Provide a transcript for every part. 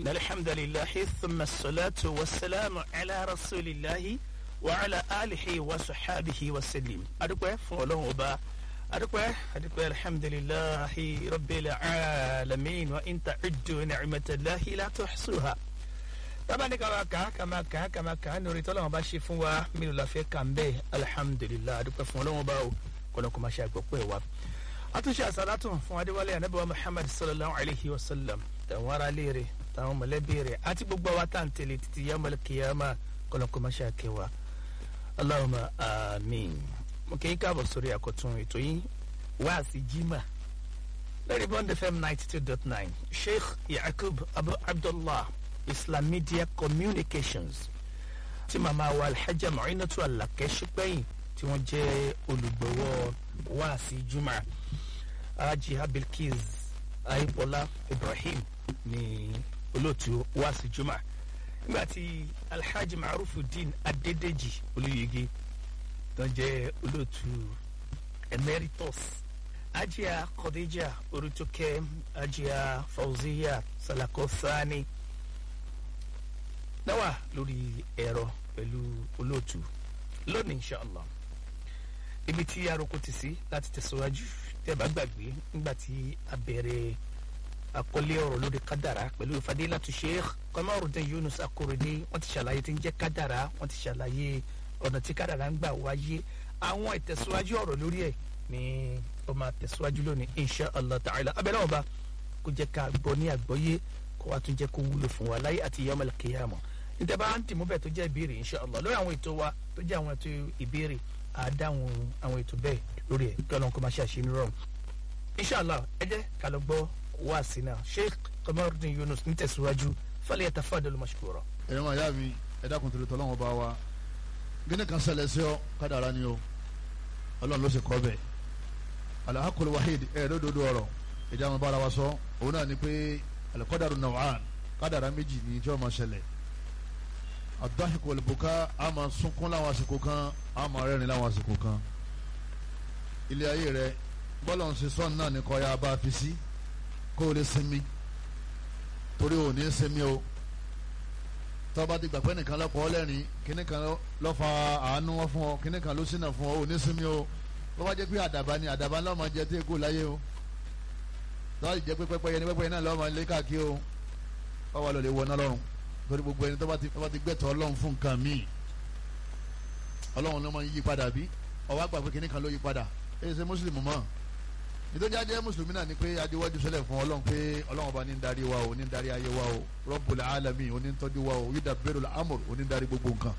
الحمد لله ثم الصلاة والسلام على رسول الله وعلى آله وصحابه وسلم أدوكوا فولون وبا أدوكوا أدوكوا الحمد لله رب العالمين وإن تعدوا نعمة الله لا تحصوها tabani kama kan kama kan kama kan nori tọ́lọ́ wọn bá ṣe fún wa mílò láfẹ́ kàn bẹ́ẹ̀ alihamudulilayi adúpẹ́ fún ọlọ́wọ́n bá o kọ́nà kó máa ṣe àgbọ̀pẹ́ wa. àtúnṣe àsálàtún fún adéwálé anábẹ́wà muhammad sallallahu alayhi wa sallam tàwọn ará léèrè tàwọn mọ̀lẹ́bí rẹ̀ àti gbogbo àwa tá à ń tẹ̀lé títí yamal kiyama kọ́nà kó máa ṣe àkẹwà. allahumma amiin mo kì í káàbọ̀ sórí àkọ́tún ètò yìí wáàsí jimá lórí bond fm ninety two dot nine sheikh yakub abu abdullah islam media communications tí màmá wa alhaja muinatu alake ṣùpẹ́yìn tí wọ́n jẹ́ olùgbọ̀wọ́ wáàsí juma aji abilkiz aibola ibrahim ní olóòtú wáàsí juma nígbà tí alhaji marufudin adedeji olùyege tó jẹ́ olóòtú emeritus ajia khadija orutoke ajia fauziya salako sani náwà lórí ẹ̀rọ pẹ̀lú olóòtú lónìí inshallah ibi tí aroko ti sí láti tẹ̀síwájú tẹ́ bá gbàgbé nígbà tí a bẹ̀rẹ̀ àkọlé ọ̀rọ̀ lórí kádàrá pẹ̀lú fadilatu sheikh Kamarudin Yunus Akorede wọ́n ti ṣàlàyé tí ń jẹ́ kádàrá wọ́n ti ṣàlàyé ọ̀nà tí kádàrá ń gbà wáyé àwọn ìtẹ̀síwájú ọ̀rọ̀ lórí ẹ̀ ní ó máa tẹ̀síwájú lónìí inshallah ta'ala abẹ́rẹ́ ọba kó jẹ́ ká gbọ́ ní àgbọ́yé kó wá tún jẹ́ kó wúlò fún wa láyé àti yamal qiyamah níta bá ń tìmú bẹ́ẹ̀ tó jẹ́ ìbéèrè inshallah lórí àwọn ètò wa tó jẹ́ àwọn ètò ìbéèrè àdáhùn àwọn ètò bẹ́ẹ̀ lórí ẹ̀ kí ọlọ́run kó máa ṣe àṣeyọrí rọrùn inshallah ẹ jẹ́ ká lọ gbọ́ wá sí náà sheikh Kamarudin Yunus ní tẹ̀síwájú falyatafaddalu mashkura. ẹ̀rọ màá yá mi ẹ dákun torí tọ́lọ́wọ́n bá wa gíní kan ṣẹlẹ̀ sí ọ kádàrá ni o ọlọ́run ló ṣe kọ́ bẹ́ẹ̀ alahakul wahid ẹ̀ lódodo ọ̀rọ̀ ìjà àwọn bára wa sọ òun náà ni pé alikọ́dàrú naw'an kádàrá méjì ní tí wọ́n máa ṣẹlẹ̀ adahiku walibuka a máa sunkún láwọn àsìkò kan a máa rẹ́rìn láwọn àsìkò kan ilé ayé rẹ bọ́lá ń ṣe sọ́ọ̀nù náà ní kọ́ya bá a fi sí kó o lè sinmi torí o ní sinmi o tọ́ba ti gbàgbé nìkan lọ́pọ̀ ọlẹ́rìn kíní kan lọ́ fa àánú wọn fún ọ kíní kan ló sínà fún ọ o ní sinmi o bó bá jẹ́ pé àdàbà ni àdàbà ńlá máa jẹ tí èkó láyé o tọ́ba ti jẹ́ pé pẹ́pẹ́yẹ ni pẹ́pẹ́yẹ náà lọ́ọ́ máa lé káàkiri o wọ́n wà lọ́ọ́ lè wọ náà lọ́rùn torí gbogbo ẹni tó bá ti tó bá ti gbẹ̀tọ̀ ọlọ́run fún nǹkan míì ọlọ́run ló máa ń yí padà bí ọwọ́ àgbà pé kíní kan ló yí padà èyí ṣe mùsùlùmí mọ́ nítorí ajẹ́ mùsùlùmí náà ni pé adéwájú sẹ́lẹ̀ fún ọlọ́run pé ọlọ́run ọba ní ń darí wa o ní ń darí ayé wa o Rabbul alamin oní ń tọ́jú wa o yudabbiru al-amr oní ń darí gbogbo nǹkan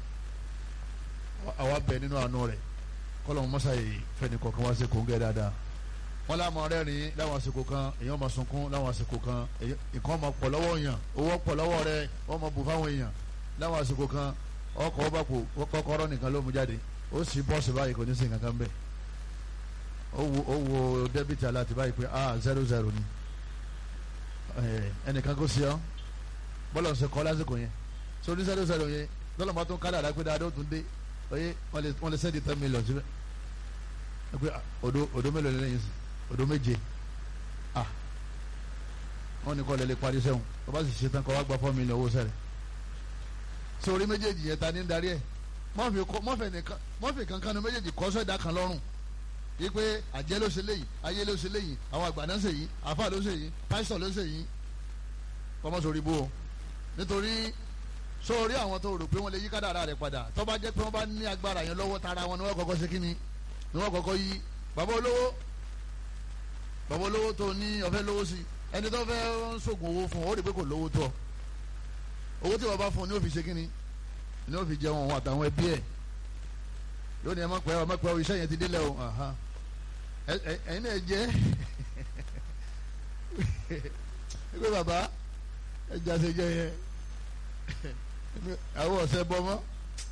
àwa bẹ̀ nínú àánú rẹ̀ kọ́lọ́run mọ́sàáyé fẹ́ni kọ̀ọ̀kan wá sí kòńgẹ́ dáadáa wọ́n láwọn rẹ́rìn láwọn àsìkò kan èèyàn máa sunkún láwọn àsìkò kan nǹkan máa pọ̀ lọ́wọ́ èèyàn owó pọ̀ lọ́wọ́ rẹ wọ́n máa bù fáwọn èèyàn láwọn àsìkò kan ọkọ̀ ọba kò kọ́kọ́rọ́ nìkan ló mú jáde ó sì bọ́ọ̀sì báyìí kò ní sí nǹkan kan bẹ́ẹ̀ ó wo débìtì aláàtì báyìí pé ah zero zero ni ẹnìkan kò sí ọ bọ́lá ń ṣe kọ́ lásìkò yẹn sórí zero zero yẹn lọ́lọ́ máa tún kálẹ̀ àdápẹ́ dáadọ́ tún dé oyè wọ́n lè sẹ́ẹ̀dì ten million síbẹ̀ odo mélòó lẹ́yìn sí odo méje ah wọn ní kọ́ lè lè parí sẹ́wọ̀n tó bá sì ṣe tán kọ́ wá gba four million owó sẹ́rẹ̀ sórí méjèèjì yẹn ta ní darí ẹ̀ mọ́fì kankan ní méjèèjì kọ́ sọ́dà kan lọ́rùn yí pé àjẹ́ ló ṣe léyìí ayé ló ṣe léyìí àwọn àgbà náà ṣe yìí àfa ló ṣe yìí pásítọ̀ ló ṣe yìí kọ́mọ́ sórí bó o nítorí sórí àwọn tó rò pé wọ́n lè yí kádàrá rẹ̀ padà tó bá jẹ́ pé wọ́n bá ní agbára yẹn lọ́wọ́ tara wọn ni wọ́n kọ́kọ́ ṣe kí ni ni wọ́n kọ́kọ́ yí bàbá olówó bàbá olówó tó ní ọ̀fẹ́ lówó sí ẹni tó fẹ́ ń sògùn owó fún ọ ó rí pé kò lówó tó owó tí wọ́n bá fún ọ ní ó fi ṣe kíni ní ó fi jẹun òun àtàwọn ẹbí ẹ̀ lónìí ẹ má pẹ́ ọ má pẹ́ ọ iṣẹ́ yẹn ti délẹ̀ o ẹ̀yin náà jẹ́ ẹgbẹ́ bàbá ẹja ṣe jẹ yẹn àwọn ọ̀sẹ̀ bọ́ mọ́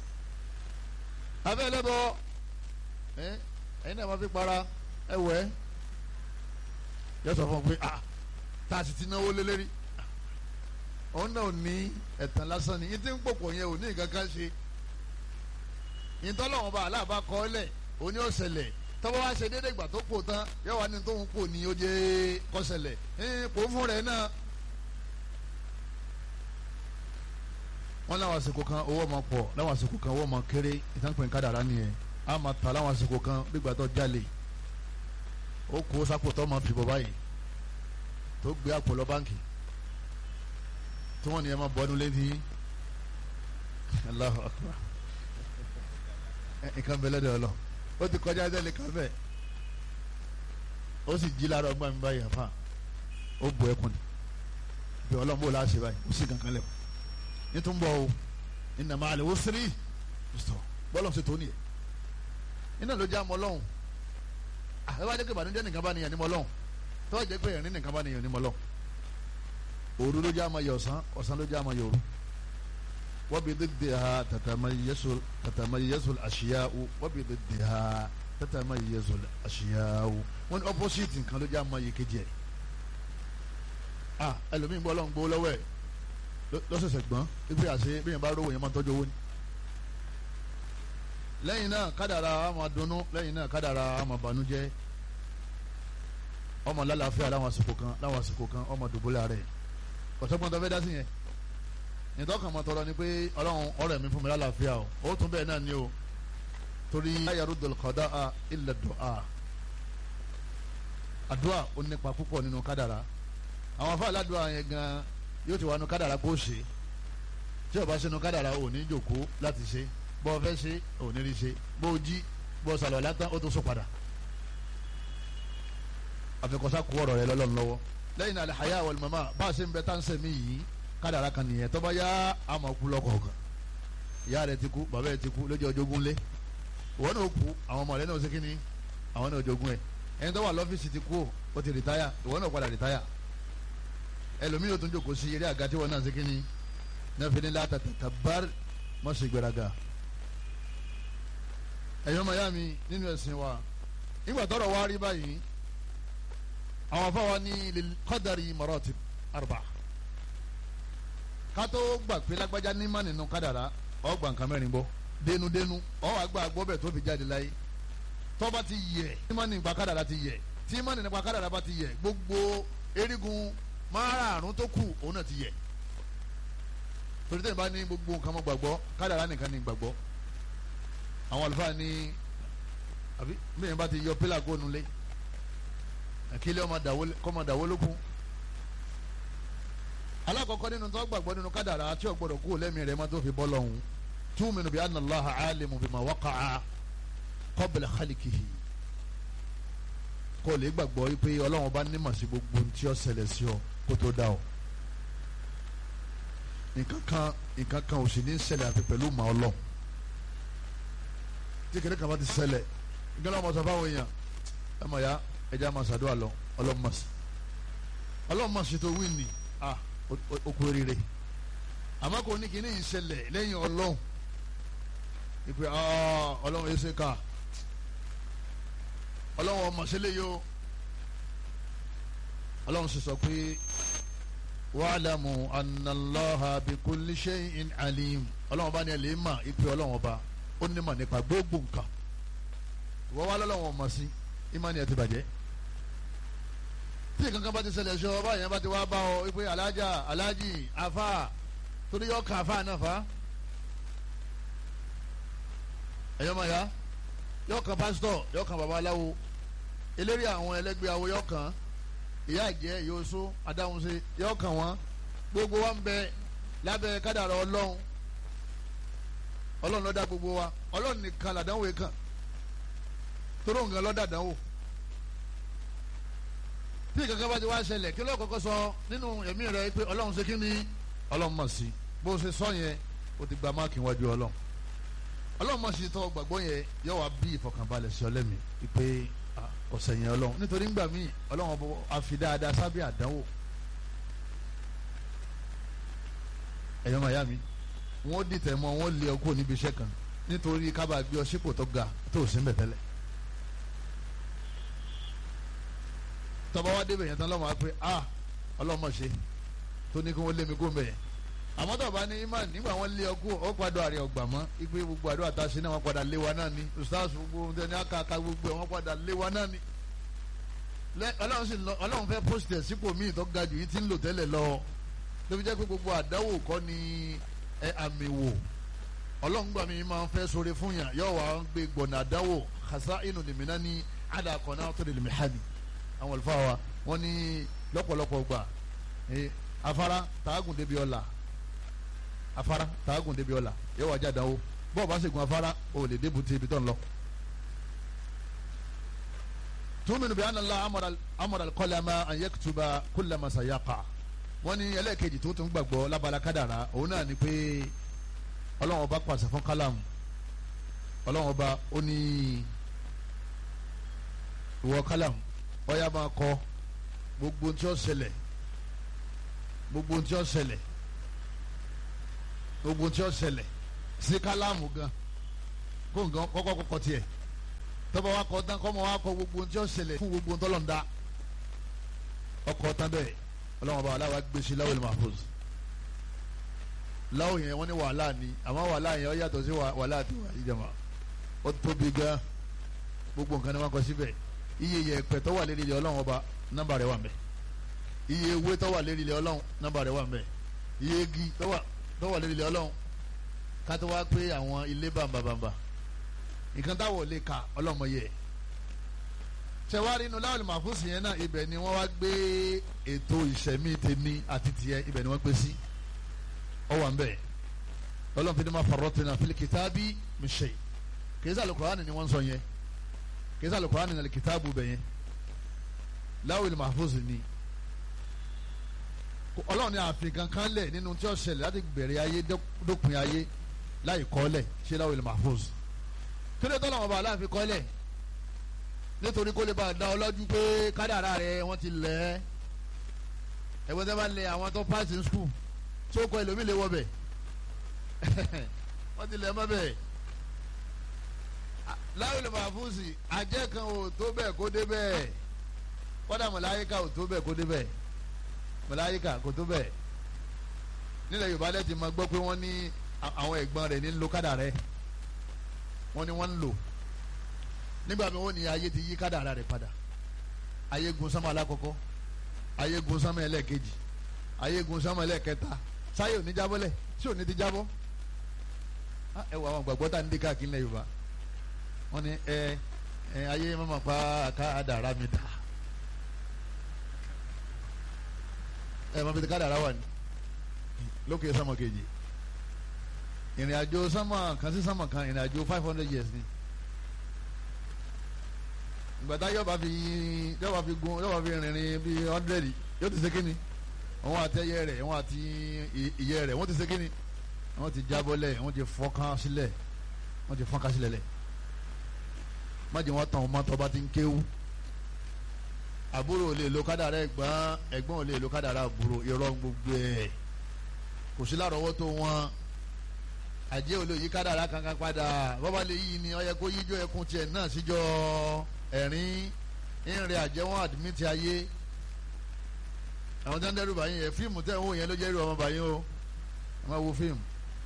abẹ́ ẹlẹ́bọ ẹ̀yin náà má fi para ẹ wẹ̀ ẹ́ yọ sọ fún un pé ah tá a sì ti náwó lé lérí òun náà ní ẹ̀tàn lásán ni yín tí ń pòpọ̀ yẹn ò ní nǹkan kan ṣe yín tọ́lọ́wọ́n bá aláàbá kọ́ ọ́lẹ̀ òun ni ó ṣẹlẹ̀ tọ́wọ́ wá ṣe déédéé ìgbà tó pò tán yọ wá ní tóun pò ní ó jẹ́ kọ́sẹ̀lẹ̀ ẹ̀ pò fún rẹ̀ náà wọ́n láwọn àsìkò kan owó máa pọ̀ láwọn àsìkò kan owó máa kéré ìtànpẹ̀ kádàrá nìyẹn a máa ta láwọn àsìkò kan gbígbà tó jalè ó kó sápò tó máa fìbọ̀ báyìí tó gbé àpò lọ báǹkì tí wọ́n ní ẹ máa bọ́ nílé ní Allahu Akbar nǹkan bẹ lọ́dọ̀ ọlọ́ ó ti kọjá ẹsẹ̀ kan bẹ́ẹ̀ ó sì jí lára ọgbà mi báyìí àfa ó bu ẹkùn ni bí ọlọ́mọ ò láṣẹ báyìí ó sì kankan lẹ́wọ̀ nítorí bọ́ o iná máa lè wó sírí bọ́lọ̀ ṣe tó nìyẹn iná ló jẹ́ àmọ́ ọlọ́run ẹ wá jẹ́ pé ìbànújẹ́ nìkan bá nìyẹn ní mọ́ ọlọ́run tọ́wọ́ jẹ́ pé ẹ̀rín nìkan bá nìyẹn ní mọ́ ọlọ́run òru ló jẹ́ àmọ́ yẹ ọ̀sán ọ̀sán ló jẹ́ àmọ́ yẹ òru wọ́n bí dídì ha tatamayyazu àṣìyáwó wọ́n bí dídì ha tatamayyazu àṣìyáwó wọ́n ní opposite nǹkan ló jẹ́ àmọ́ yẹ kejì ẹ̀ ah ẹlòmíín gbọ́ ọlọ́run gbowó lọ́wọ́ ẹ̀ lọ́sẹ̀sẹ̀ gbọ́n ibi àṣẹ bí yẹn bá rówó yẹn máa tọ́jú owó ni. lẹ́yìn náà kádàrà á máa dunnú lẹ́yìn náà kádàrà á máa bànújẹ́ ọmọ lálàáfíà láwọn àsìkò kan láwọn àsìkò kan ọmọ dùbúlẹ̀ rẹ̀ ọ̀sọ́gbọ́n tó fẹ́ dá sí yẹn nìtọ́kàn máa tọrọ ni pé ọlọ́run ọ̀rẹ́ mi fún mi lálàáfíà o ó tún bẹ́ẹ̀ náà ni o torí ayàrú dòlùkọ́dá a ilẹ̀ dùá àdúrà ó nípa púpọ̀ nínú kádàrà àwọn afọ aládùúgbò yẹn gan yóò ti wà nù kádàrà kó ṣe tí o bá ṣe nù kádàrà ò ní jòkó láti ṣe bó o fẹ́ ṣe ò ní rí ṣe bó o jí bó o sàlọ̀ látàn ó tó so padà àfikọ́sá kú ọ̀rọ̀ rẹ lọ́lọ́run lọ́wọ́ lẹ́yìn náà àlàyé àwọn olùmọ̀mọ́ bá a ṣe ń bẹ tá ń sẹ̀mí yìí kádàrà kan nìyẹn tó bá yá àmọ́ kú lọ́kọ̀ọ̀kan ìyá rẹ ti kú bàbá rẹ ti kú lójú ọjọ́gún lé ìwọ náà kú àwọn ọmọ rẹ náà ṣe kí ni àwọn náà jogún ẹ ẹni tó wà lọ́fíìsì ti kú ó ti rìtáyà ìwọ náà padà rìtáyà ẹlòmíì yóò tún jókòó sí eré àga tí wọn náà ṣe kí ni nẹ́fẹ̀ẹ́ ní láta tàbár mọ́ sí gbéraga. ẹ̀yọ́ maya mi nínú ẹ̀sìn wa nígbà tọ́rọ̀ wá rí báyìí àwọn afáwa ní kọ́dàrí maratib arba kátó gbà pé lágbájá ní má nínú kádàrá ó gbà nǹkan mẹ́rin bọ́ dénúdénú ó wá gbà gbọ́ bẹ̀ tó fi jáde láyé tọ́ba ti yẹ tí má nípa kádàrá ti yẹ tí má nípa kádàrá bá ti yẹ gbogbo erigun márààrún tó kù òun náà ti yẹ torí tẹ́lẹ̀ bá ní gbogbo nǹkan mọ́ gbàgbọ́ kádàrá nìkan ní gbàgbọ́ àwọn àlùfáà ní àbí bẹ́ẹ̀ bá ti yọ pílà góònù lé àkílẹ̀ ọmọ dàwó lókun alákọ̀ọ́kọ́ nínú tó gbàgbọ́ nínú kádàrá tí ò gbọ́dọ̀ kú lẹ́mìí rẹ̀ má tó fi bọ́ lọ́hùn túmínú bí anna Allaha alimu bima waqa'a qabla khaliqihi kó lè gbàgbọ́ pé ọlọ́run bá nímọ̀ sí gbogbo tí ó ṣẹlẹ̀ sí ọ kó tó dá ọ. nǹkan kan nǹkan kan ò sì ní ṣẹlẹ̀ àfi pẹ̀lú màá ọlọ́run. tí kìnìún kan bá ti ṣẹlẹ̀ nǹkan náà mọ̀ sọ fáwọn èèyàn ẹ mọ̀ ya ẹja máa ṣàdúrà lọ ọlọ́run mọ̀ sí. ọlọ́run mọ̀ sí tó wí ni ah okú rire àmọ́ kò ní kíní ìṣẹ̀lẹ̀ lẹ́yìn ọlọ́run ìpè ọlọ́run ẹ̀ṣẹ̀ ká ọlọ́run ọmọ sílẹ̀ yìí o ọlọ́run sì sọ pé wa'lamu anna Allaha bi kulli shay'in alim ọlọ́run bá ní ẹ̀lẹ́ mà ìpè ọlọ́run ọba ó ní mà nípa gbogbo nǹkan ìwọ wá lọ́lọ́run ọmọ sí ìmánì ẹ̀ ti bàjẹ́ tí kankan bá ti ṣẹlẹ̀ ṣọ ọba yẹn bá ti wá bá ọ ìpè alájà alájì afa torí yọ ká afa náà fa ẹ̀yọ́ máa ya yọ kan pásítọ̀ yọ kan babaláwo eléré àwọn ẹlẹgbẹ́ awo yọ kan ìyá àjẹ́ yóòsó adáhunṣe yọ kan wọn gbogbo wa ń bẹ lábẹ́ kádàrá ọlọ́run ọlọ́run ló dá gbogbo wa ọlọ́run nìkan làdánwò yìí kàn toró nǹkan ló dàdánwò tí kankan bá ti wá ṣẹlẹ̀ kí ló kọ́kọ́ sọ nínú ẹ̀mí rẹ pé ọlọ́run ṣe kí ni ọlọ́run mọ̀ sí bó ṣe sọ yẹn o ti gba máàkì wájú ọlọ́run ọlọ́run mọ̀ sí tọ́ gbàgbọ́ yẹn yọ wá bí ìfọkànbalẹ̀ sí ọlẹ́mi pé ọ̀sẹ̀ yẹn ọlọ́run nítorí ńgbà míì ọlọ́run ọbọ̀ àfi dáadáa sábẹ́ àdánwò ẹ̀yọ́ màyá mi wọ́n dìtẹ̀ mọ́ wọ́n lé ọkọ̀ níbi iṣẹ́ kan nítorí kábà gbé ọ sípò tó ga tó sí mbẹ̀ tẹ́lẹ̀ tọ́ba wá débẹ̀ yẹn tán lọ́mọ wa pé a ọlọ́run mọ̀ ṣe tó ní kí wọ́n lé mi kó mbẹ̀ yẹn àmọ́ tó bá ní imán nígbà wọn lé ọkọ ọ padà àrẹ ọgbà mọ́ ipe gbogbo àdó àtàṣe náà wọn padà lé wa náà ni ustaz gbogbo ohun tẹni àkàkà gbogbo ẹ wọn padà lé wa náà ni. ọlọ́run sì lọ ọlọ́run fẹ́ pósìtẹ̀ sípò míì tó ga jù yìí ti ń lò tẹ́lẹ̀ lọ tó fi jẹ́ pé gbogbo àdáwò kọ́ ni ẹ àmì wò ọlọ́ngbà mi máa ń fẹ́ sórí fún yàn yóò wá gbé gbọ̀nà àdáwò kasa inú lèmínà ní àdàkọ̀ náà tó lè lèmi hàmì àwọn olùfà wa wọ́n ní lọ́pọ̀lọpọ̀ gbà afárá tààgùn débi ọ̀la afárá tààgùn débi ọ̀la yóò wá jáde àdáwò bọ́ọ̀ bá sì gun afárá o lè dé bùtì ibi tó ń lọ. túmínú bí anàlá amọ̀dà kọ́lámà àyẹ̀kùtùbà kúlẹ̀mà sàyàkà wọ́n ní ẹlẹ́ẹ̀kejì tó tún gbàgbọ́ lábala kádàrá òun náà ni pé ọlọ́run ọba pàṣẹ fún kálámù ọlọ́run ọba ó ní ìwọ kálámù ọyá máa kọ gbogbo tí ó ṣẹlẹ̀ gbogbo tí ó ṣẹlẹ̀ gbogbo tí ó ṣẹlẹ̀ sí kálámù gan kó nǹkan kọ́kọ́ kọ́kọ́ tiẹ̀ tọ́ba wa kọ́ tán kọ́ mọ́ wa kọ gbogbo tí ó ṣẹlẹ̀ fún gbogbo tọ́lọ́ndà ọkọ̀ tán bẹ́ẹ̀ ọlọ́run ọba aláwa gbé sí láwùjọ mahfuz láwù yẹn wọ́n ní wàhálà ni àmọ́ wàhálà yẹn ó yàtọ̀ sí wàhálà tó wà ìjàmbá ó tóbi gan gbogbo nǹkan ni wọ́n kọ síbẹ̀ iye yẹ̀pẹ̀ tó wà lérí ilẹ̀ ọlọ́run ọba nọ́mbà rẹ̀ wà ńbẹ̀ iye ewé tó wà lérí ilẹ̀ ọlọ́run nọ́mbà rẹ̀ wà ńbẹ̀ iye igi tó wà lérí ilẹ̀ ọlọ́run ká tó wá pé àwọn ilé bàǹbàǹbà nǹkan táwọn ò lè ka ọlọ́mọ yẹ ṣẹwárí inú láwọn màfúsì yẹn náà ibẹ̀ ni wọ́n wá gbé ètò ìṣẹ̀mí tèmi àti tiẹ̀ ibẹ̀ ni wọ́n gbé sí ọwọ́ à ń bẹ̀ ọlọ́run fi ni ma farratina fil kitabi min shay kìí sàlù kùránì ni wọ́n sọ yẹn kìí sàlù kùránì ni kìtàbù bẹ̀ yẹn láwìlì mahfuz ni ọlọ́run ni àfin kankan lẹ̀ nínú tí ó ṣẹlẹ̀ láti bẹ̀rẹ̀ ayé dópin ayé láì kọ́lẹ̀ ṣé láwìlì mahfuz kí ló tọ́lọ̀ wọn bá aláàfin kọ́lẹ̀ nítorí kó lè bá a dá ọ lọ́jú pé kádàrá rẹ wọ́n ti lẹ̀ ẹ́ ẹ̀wọ́n tẹ́ bá lẹ̀ àwọn tó pass in school tó kọ ẹlòmíì lè wọ bẹ̀ wọ́n ti lẹ̀ mọ́ bẹ́ẹ̀ láwùjọ lè máa fún sí àjẹ́ kan ò tó bẹ́ẹ̀ kó dé bẹ́ẹ̀ kọ́dà mọ̀láyíkà ò tó bẹ́ẹ̀ kó dé bẹ́ẹ̀ mọ̀láyíkà kò tó bẹ́ẹ̀ nílẹ̀ Yorùbá lẹ́tì máa gbọ́ pé wọ́n ní àwọn ẹ̀gbọ́n rẹ̀ ní lókàdà rẹ̀ wọ́n ní wọ́n ń lò nígbà mi wọ́n ní ayé ti yí kádàrá rẹ̀ padà ayé gun sánmà alákọ̀ọ́kọ́ ayé gun sánmà ẹlẹ́ẹ̀kejì ayé gun sánmà ẹlẹ́ẹ̀kẹta sáyé ò ní jábọ́lẹ̀ tí ò ní ti jábọ́ ẹ wọ àwọn gbàgbọ́ tá à ń dé káàkiri lẹ́yìn Yorùbá wọ́n ní ẹ ẹ ayé mọ́mọ́ pa kádàrá mi dà ẹ mọ̀ bí kádàrá wà ní lókè sánmà kejì ìrìn àjò sánmà kan sí sánmà kan ìrìn àjò five hundred years ni gbàtà yọba fi yọba fi gun yọba fi rìnrìn bíi hundred yóò ti ṣe kíni àwọn àtẹyẹ rẹ àwọn àti ìyẹ́ rẹ wọ́n ti ṣe kíni wọ́n ti jábọ́lẹ̀ wọ́n ti fọ́nkán sílẹ̀ wọ́n ti fọ́nkán sílẹ̀ lẹ̀ májè wọ́n tàn ọmọ tó bá ti ń kéwú àbúrò ò lè lo kádàrá ẹ̀gbọ́n ẹ̀gbọ́n ò lè lo kádàrá àbúrò irọ́ gbogbo ẹ̀ kò sí lárọ̀ọ́wọ́tó wọn àjẹ́ ò lè yí kádàrá kankan padà bọ́bá lè yí ni ó yẹ kó yíjọ́ ẹkún tiẹ̀ náà síjọ́ ẹ̀rín ìrìn àjẹwọ́n àdìmítì ayé àwọn tó ń dẹ́rù báyìí yẹn fíìmù tẹ̀ ń wò yẹn ló jẹ́ irú ọmọ báyìí o ẹ máa wo fíìmù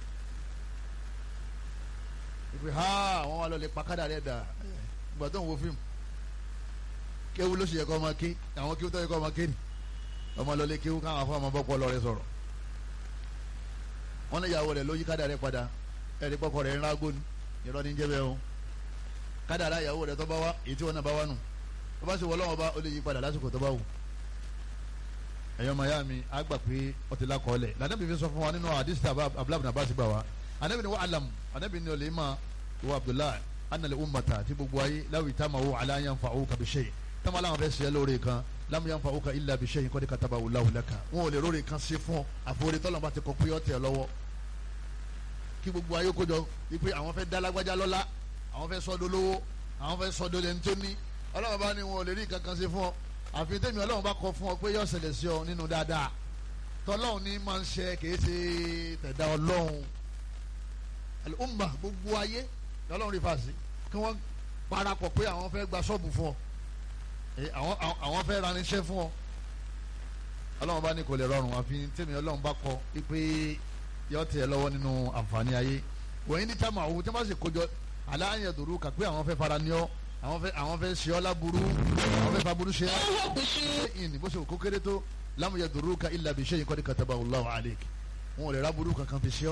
ìpè ha àwọn wa lọ lè pakádà rẹ̀ dà ìgbà tó ń wo fíìmù kéwu ló sì yẹ kó ọmọ ké àwọn kéwu tó yẹ kó ọmọ ké ni ọmọ lọ lè kéwu káwọn afọ ọmọ bọ́pọ̀ lọ rẹ sọ̀rọ̀ wọn ní ìyàwó rẹ̀ ló yí kádà rẹ̀ padà ẹ̀rí pọ́kọ rẹ̀ ń rágó ni irọ́ ní jẹ́ bẹ́ẹ̀ o kádàrá ìyàwó rẹ̀ tó bá wá èyí tí wọn náà bá wá nù tó bá sì wọ lọ́wọ́ bá ó lè yí padà lásìkò tó bá wù. ẹ̀yọ́ maya mi á gbà pé ó ti lákọọ́lẹ̀ lànàbí fi sọ fún wa nínú àdìsí abúlábùnà bá ti gbà wá ànàbí ni wọ́n alam ànàbí ni olè ma ìwọ abdullahi anàlẹ́ ummata ti gbogbo ayé láwì táma wo aláyan fa owó kabi ṣe táma aláwọn fẹ́ ṣe lóore kan lámú yan fa owó ka ilà bi ṣe yìí kọ́ni kataba wò láwùlẹ̀ kan wọn ò lè lóore kan ṣe fún ọ àforí tọ́lọ́mọba ti kọ pé ọ tẹ̀ lọ́wọ́ kí gbogbo ayé kó jọ wípé àwọn fẹ́ dá lágbájá lọ́lá àwọn fẹ́ sọ́dọ̀ lówó àwọn fẹ́ sọ́dọ̀ lẹ́ni tó ní ọlọ́run bá ní wọn ò lè rí kankan ṣe fún ọ àfi tẹ́mi ọlọ́run bá kọ fún ọ pé yóò ṣẹlẹ̀ sí ọ nínú dáadáa tọ́lọ́run ní máa ń ṣe kìí ṣe tẹ̀dá ọlọ́run al-umma gbogbo ayé lọ́lọ́run rí fàṣí kí wọ́n parapọ̀ pé àwọn fẹ́ gba ṣọ́ọ̀bù fún ọ àwọn fẹ́ raníṣẹ́ fún ọ ọlọ́run bá ní kò lè rọrùn àfi tẹ́mi ọlọ́run bá kọ pé yóò tẹ̀ lọ́wọ́ nínú àǹfààní ayé wọ̀nyí ní táwọn àwọn tí wọ́n bá sì kójọ aláàyè dòrú kà pé àwọn fẹ́ fara ní ọ àwọn fẹ́ àwọn fẹ́ ṣe ọ́ láburú àwọn fẹ́ faburú ṣe ọ́ ṣe ìní bó ṣe kó kéré tó lámúyẹ dòrú ka ilà bí ṣẹ́yìn kọ́ni kataba Allahu alayk wọn ò lè ráburú kankan fi ṣe ọ́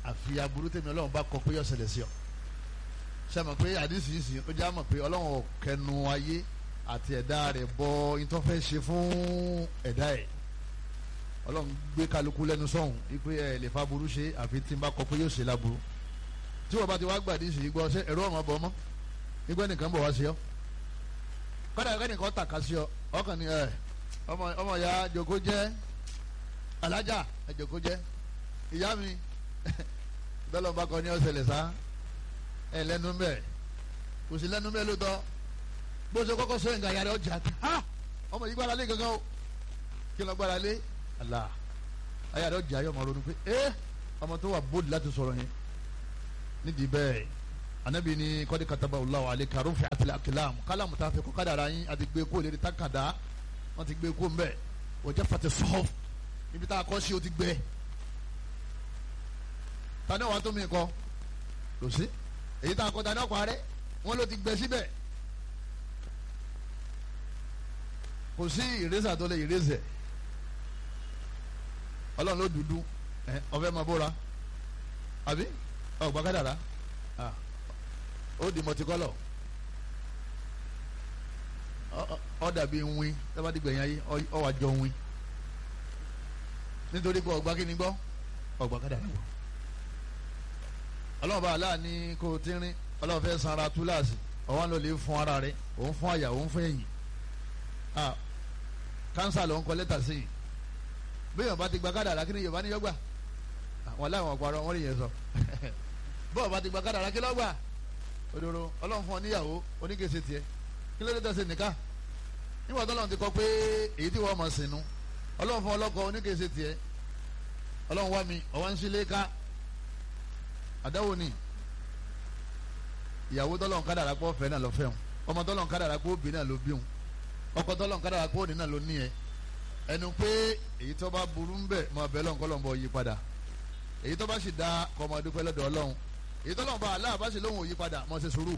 àfi aburú tèmi ọlọ́run bá kọ pé yọ ṣẹlẹ̀ sí ọ sẹ́mi pé àdìsí yìí sìn ó já mọ̀ pé ọlọ́run kẹnu ayé àti ẹ̀dá rẹ̀ bọ ìtọ́fẹ́ ṣe fún ẹ̀dá ẹ̀ ọlọ́run gbé kálukú lẹ́nu sọ́hùn wípé ẹ̀ lè fa burú ṣe àfi tí n bá kọ pé yóò ṣe láburú tí wọ́n bá ti wá gbà àdìsí yìí gbọ́ ṣé ẹ̀rọ ọmọ bọ̀ mọ́ nígbà nìkan bọ̀ wá sí ọ kọ́dà kẹ́nìkan tàka sí ọ ọkàn ni ẹ ọmọ ọmọ ya jòkó jẹ́ alájà ẹ jòkó jẹ́ ìyá mi bẹ́ẹ̀ bá kọ ní ọ̀sẹ̀lẹ̀ sá ẹ lẹ́nu bẹ́ẹ̀ kò sí lẹ́nu bẹ́ẹ̀ lóòótọ́ bó ṣe kọ́kọ́ sọ yín gàyà rẹ̀ ọjà ha ọmọ yìí gbára lé gangan o kí lọ gbára lé àlà ayà rẹ̀ ọjà yọ̀ ọmọ ronú pé ẹ ọmọ tó wà bóòdì láti sọ̀rọ̀ yẹn nídìí bẹ́ẹ̀ anabi ni kọ́ni kataba Allahu alayka rufi àtìlẹ̀ akilam kálámù tá a fi kọ́ kádàrá yín àti gbé kó lérí tákàdá wọ́n ti gbé kó ń bẹ̀ òjẹ́ fati sọ́ọ̀f níbi tá a kọ́ sí o ti gbẹ tani wàá tó mi kọ́ kò sí èyí tá a kọ́ tani ọkọ̀ rẹ wọ́n ló ti gbẹ síbẹ̀ kò sí ìrẹsà tó lè ìrẹsẹ̀ ọlọ́run ló dúdú ọ̀fẹ́ máa bóra àbí ọ̀gbà kádàrá ó di mọtikọlọ ọ dàbí nwin tábàdì gbẹ̀yìn ayé ọ wà jọ nwin nítorí pé ọgbà kíni gbọ́ ọgbà kádàrá gbọ́ ọlọ́run bá aláà ní kó o ti rin ọlọ́run fẹ́ sanra túláàsì ọwọ́n ló lè fún ara rẹ òun fún àyà òun fún ẹ̀yìn kánsà ló ń kọ lẹ́tà sí i bí yorùbá ti gba kádàrá kí ni yorùbá ní yọgbà wọn láwọn ọ̀pọ̀ àrọ̀ wọn rí yẹn sọ bọ́ọ̀ bá ti gba kádàrá kí lọ́gbà òdòdó ọlọ́run fún ọ níyàwó oníkèsè tiẹ̀ kí ló dé tẹ̀sí nìka nígbà tó lọ́run ti kọ pé èyí tí wọ́n mọ̀ sínú ọlọ́run fún ọlọ́kọ oníkèsè tiẹ̀ ọlọ́run wá mi ọwọ́ ń sílé ká àdáwò ni ìyàwó tọ́lọ́run kádàrá pọ̀ fẹ́ náà lọ fẹ́ wọn ọmọ tọ́lọ́run kádàrá pọ̀ òbí náà ló bí wọn ọkọ tọ́lọ́run kádàrá pọ̀ òní náà ló ní ẹ ẹnu pé èyí tó bá burú ń bẹ̀ mọ bẹ́ẹ̀ lọ́n kọ́lọ́n bọ̀ yí padà èyí tó bá sì da kọ́mọ dúpẹ́ lọ́dọ̀ ọlọ́run èyí tó lọ́n bá aláà bá sì lóhùn òyí padà mọ̀ ṣe sùúrù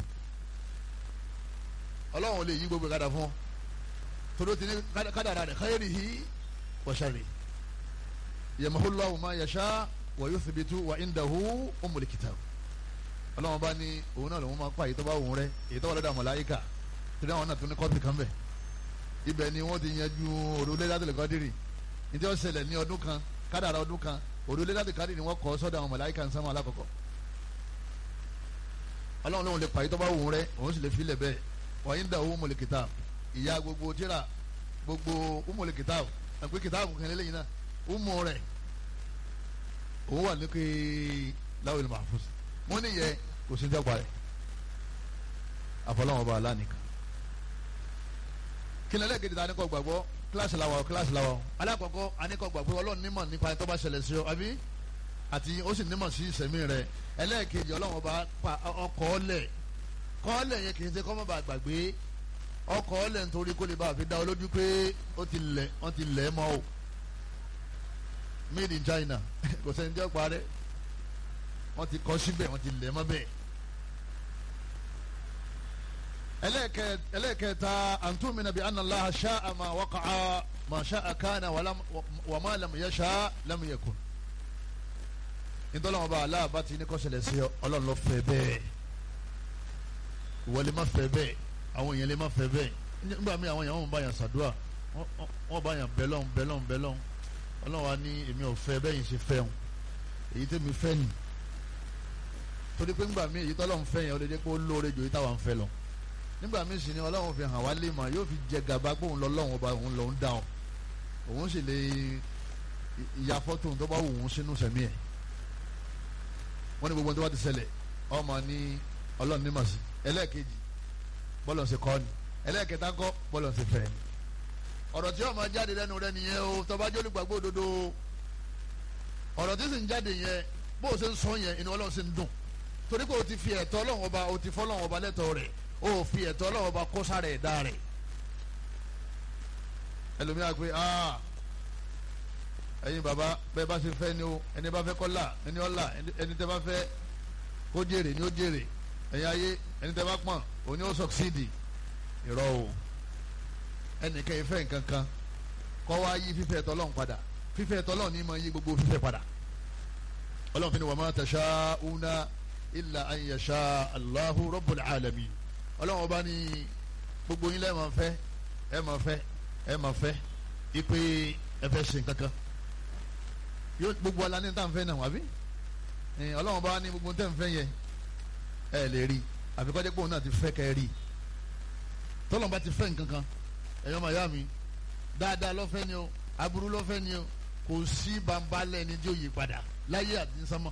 ọlọ́run ò lè yí gbogbo kádà fún ọ torí ti ní kádàrà rẹ̀ khairihi wa sharri yamhullahu ma yasha wa yuthbitu wa indahu ummul kitab ọlọ́run bá ní òun náà lòun máa pa èyí tó bá òun rẹ èyí tó wà lọ́dọ̀ màláíkà torí àwọn náà tún ní kọ́ọ̀tì kan bẹ̀ ibẹ̀ ni wọ́n ti yanjú òrùlé látìlẹ̀ kọ́dírì ní tí wọ́n ṣẹlẹ̀ ní ọdún kan kádàrà ọdún kan òrùlé látìlẹ̀ kọ́dírì ni wọ́n kọ́ sọ́dọ̀ àwọn màláíkà ń sánmọ́ alákọ̀ọ́kọ́ ọlọ́run lóun lè pa èyí tó bá òun rẹ òun sì lè filẹ̀ bẹ́ẹ̀ wa indahu ummul kitab ìyá gbogbo tíra gbogbo ummul kitab ẹ̀pẹ́ kìtàbù kan lélẹ́yìn náà umu rẹ̀ òun wà lókè lawil mahfuz mo ní yẹ kò sí dẹ́gba rẹ̀ àfọlọ́wọn bá aláǹkan kí ni ẹlẹ́gẹ̀dẹ̀ ta ni kò gbàgbọ́ kíláàsì làwọ̀ kíláàsì làwọ̀ alákọ̀ọ́kọ́ anikọ̀ gbàgbọ́ ọlọ́run nímọ̀ nípa ẹni tó bá ṣẹlẹ̀ sí ọ àbí àti ó sì nímọ̀ sí ìsẹ̀mí rẹ̀ ẹlẹ́ẹ̀kejì ọlọ́run bá pa ọkọ̀ ọ̀lẹ̀ kọ́ọ̀lẹ̀ yẹn kì í ṣe kọ́ mọ́ bá gbàgbé ọkọ̀ ọ̀lẹ̀ nítorí kó lè bá fi dá ọ lójú pé ó ti lẹ̀ wọ́n ti lẹ̀ mọ́ o made in China kò sẹ́ni jẹ́ parẹ́ wọ́n ti kọ́ síbẹ̀ wọ́n ti lẹ̀ mọ́ bẹ́ẹ̀. ẹlẹ́ẹ̀kẹta antumina bi anna Allaha sha'a ma waqa'a ma sha'a kana wa ma lam yasha lam yakun. nítorí wọn bá aláàbá ti ní kó ṣẹlẹ̀ sí ọlọ́run ló fẹ́ bẹ́ẹ̀ ìwọ lè má fẹ́ bẹ́ẹ̀ àwọn èèyàn lè má fẹ́ bẹ́ẹ̀ nígbà míì àwọn èèyàn wọn bá yàn sàdúrà wọn bá yàn bẹ́lọ́n bẹ́lọ́n bẹ́lọ́n ọlọ́run wa ní èmi ò fẹ́ bẹ́ẹ̀ yìí ṣe fẹ́ wọn èyí tẹ́mi fẹ́ nì torí pé nígbà míì èyí tọ́lọ́run fẹ́ yẹn ó lè jẹ́ pé ó lóore jù èyí táwọn fẹ́ lọ nígbà míì sì ni ọlọ́run fi hàn wá lè mà yóò fi jẹ gàba pé òun lọ́lọ́run ọba òun lòún dá ọ òun sì lè ya fọ́tò tó bá wù ú sínú sẹ̀mí ẹ̀ wọ́n ní gbogbo tó bá ti ṣẹlẹ̀ ọmọ ní ọlọ́run ní màsí ẹlẹ́ẹ̀kejì bọ́lọ̀ ṣe kọ́ ni ẹlẹ́ẹ̀kẹta kọ́ bọ́lọ̀ ṣe fẹ́ ni ọ̀rọ̀ tí ó máa jáde lẹ́nu rẹ nìyẹn o tó bá jẹ́ olùgbàgbọ́ òdodo ọ̀rọ̀ tí sì ń jáde yẹn bó o ṣe ń sọ yẹn inú ọlọ́run ṣe ń dùn torí pé o ti fi ẹ̀tọ́ ọlọ́run ọba o ti fọ́ ọlọ́run ọba lẹ́tọ̀ọ́ rẹ̀ o ò fi ẹ̀tọ́ ọlọ́run ọba kó sára ẹ̀dá rẹ̀ ẹlòmíà pé aa ẹ̀yin bàbá bẹ́ẹ̀ bá ṣe fẹ́ ni o ẹni bá fẹ́ kó là ẹni ó là ẹni tẹ́ bá fẹ́ kó jèrè ni ó jèrè ẹ̀yin ayé ẹni tẹ́ bá pọ̀n òní ó sọ̀ksídì irọ́ o ẹnìkan ìfẹ́ nǹkan kan kọ́ wá yí fífẹ́ tọ́lọ́n padà fífẹ́ tọ́lọ́n ní ma yí gbogbo fífẹ́ padà ọlọ́run fi ni wa ma tasha'una illa an yasha Allahu rabbul alamin ọlọ́run ọba ní gbogbo yín lẹ́ẹ̀ máa fẹ́ ẹ máa fẹ́ ẹ máa fẹ́ ipe ẹ fẹ́ ṣe nǹkan kan yóò gbogbo ala ní tá à ń fẹ́ náà wá bí ọlọ́run ọba ní gbogbo tẹ́ ń fẹ́ yẹ ẹ lè rí àfikọ́jẹ́ pé òun náà ti fẹ́ kẹ́ ẹ rí tọ́lọ́n bá ti fẹ́ nǹkan kan ẹ̀yọ́ máa yá mi dáadáa lọ́fẹ́ ni o aburú lọ́fẹ́ ni o kò sí bambalẹ̀ ni tí ó yí padà láyé àti nsánmọ́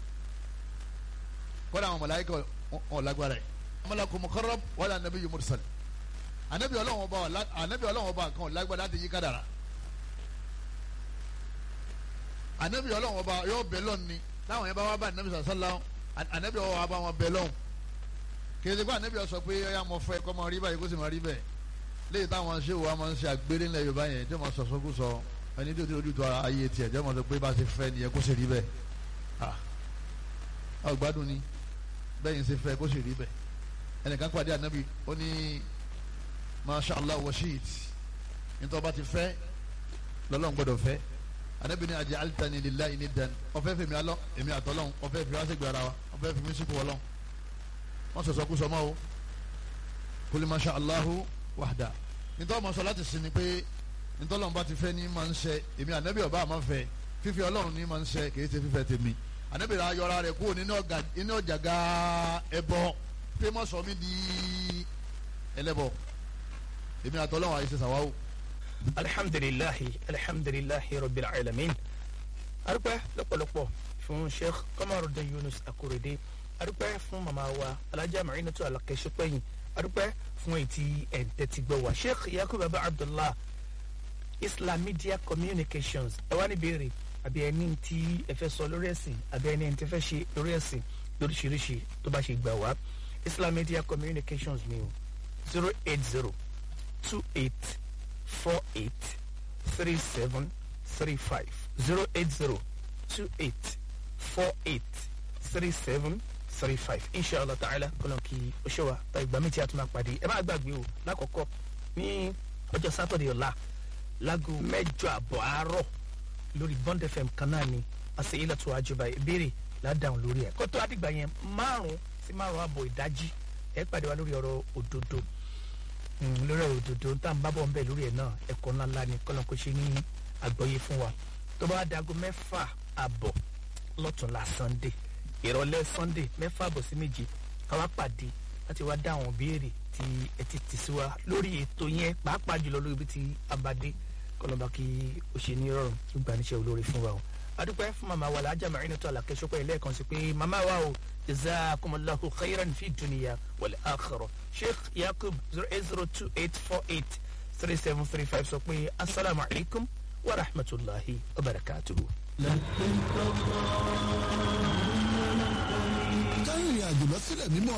kọ́dà àwọn màláíkà wọn lágbára ẹ̀ amalaku mukarrab wala nabiyyu mursal anabi ọlọ́wọ́n ọba anabi ọlọ́wọ́n ọba kan lágbára láti yí kádàrá anabi ọlọ́wọ́n ọba yóò bẹ̀ lọ́n ni táwọn yẹn bá wá bá anabi sàlá anabi ọwọ́ wa bá wọn bẹ̀ lọ́n kèsì kó anabi sọ pé ọyà mọ fẹ́ kọ́ mọ rí báyìí kó sì mọ rí bẹ́ẹ̀ léyìí táwọn ṣé wa máa ń ṣe àgbéré ńlẹ̀ yorùbá yẹn tí wọ́n sọ sọ́kú sọ ẹni tí o ti ojú tó ayé tiẹ̀ tí wọ́n sọ pé bá a ṣe fẹ́ nìyẹn kó sì rí bẹ́ẹ̀ ah ọgbádùn ni bẹ́ẹ̀ yìí ṣe fẹ́ kó sì rí bẹ́ẹ̀ ẹnìkan pàdé anabi ó ní masha allah washeed nítorí ọba ti fẹ́ lọ́lọ́run gbọ́dọ̀ fẹ́ anabi ní ajẹ́ alitani lillahi niddan ọ̀fẹ́ fèmí alọ́ èmi àtọ́lọ́hún ọ̀fẹ́ fèmí aṣègbè ara wa ọ̀fẹ́ fèmí sípò wọlọ́hún wọ́n sọ̀sọ́ kú sọmọ́ o kuli masha allahu wahda nítorí ọmọ sọ láti sin ni pé nítorí ọlọ́run bá ti fẹ́ ní máa ń ṣe èmi anabi ọba àmọ́ fẹ́ fífẹ́ ọlọ́run ní máa ń ṣe kì í ṣe fífẹ́ tèmi anabi rà ayọ̀ra rẹ̀ kúrò nínú ọ̀jàgà ẹbọ pé mọ́ sọ mí di ẹlẹ́bọ èmi àtọ́lọ́wọ́ àyè ṣe sàwáwò. alhamdulilahi alhamdulilahi rabbil alamin arúgbó lọ́pọ̀lọpọ̀ fún sheikh Kamaruddin Yunus Akorede arúgbó fún màmá wa alájà Marinatu Alakẹ́sọ́pẹ́yìn arúgbó fún etí ẹ̀ńtẹ́tìgbọ́ wa sheikh Yakubu Baba Abdullah Islam Media Communications ẹ wá ní béèrè àbí ẹni tí ẹ fẹ́ sọ lórí ẹ̀sìn àbí ẹni tí ẹ fẹ́ ṣe lórí ẹ̀sìn lóríṣiríṣi tó bá ṣe gbà wá Islam Media Communications ni o zero eight zero two eight four eight three seven three five zero eight zero two eight four eight three seven three five inshallah ta'ala kọlọ kí o ṣe wa ta ìgbà mi tí a tún máa pàdé ẹ má gbàgbé o lákọ̀ọ́kọ́ ní ọjọ́ sátọ̀dẹ̀ ọ̀la láago mẹ́jọ àbọ̀ àárọ̀ lórí Bond FM kan náà ni àṣẹ ilẹ̀ tó àjọba ìbéèrè ládàáhùn lórí ẹ̀ kótó àdìgbà yẹn márùn sí márùn àbọ̀ ìdájí ẹ pàdé wa lórí ọ̀rọ̀ òdodo lórí ọ̀rọ̀ òdodo tá à ń bábọ̀ ń bẹ̀ lórí ẹ̀ náà ẹ̀kọ́ ńlá ńlá ni kọ́nà kó ṣe ní àgbọ́yé fún wa tó bá dago mẹ́fà àbọ̀ lọ́tùnla Sunday ìrọ̀lẹ́ Sunday mẹ́fà àbọ̀ sí méje káwá pàdé láti wá dá àwọn béèrè tí ẹ ti tì sí wa lórí ètò yẹn pàápàá jùlọ lórí ibi tí a bá dé kọlọmọ kí o ṣe ní rọrùn tó gbà níṣẹ́ olóore fún wa o adúpẹ́ fún màmá wa làájà Marinatu Alakẹ́sọ́pẹ́ lẹ́ẹ̀kan sí pé màmá wa o jazakumullahu khairan fi dunya wal akhirah sheikh yakub zero eight zero two eight four eight three seven three five sọ pé asalaamu alaykum wa rahmatulahi wa barakatuhu. ká ìrìn àjò lọ sílẹ̀ mímọ́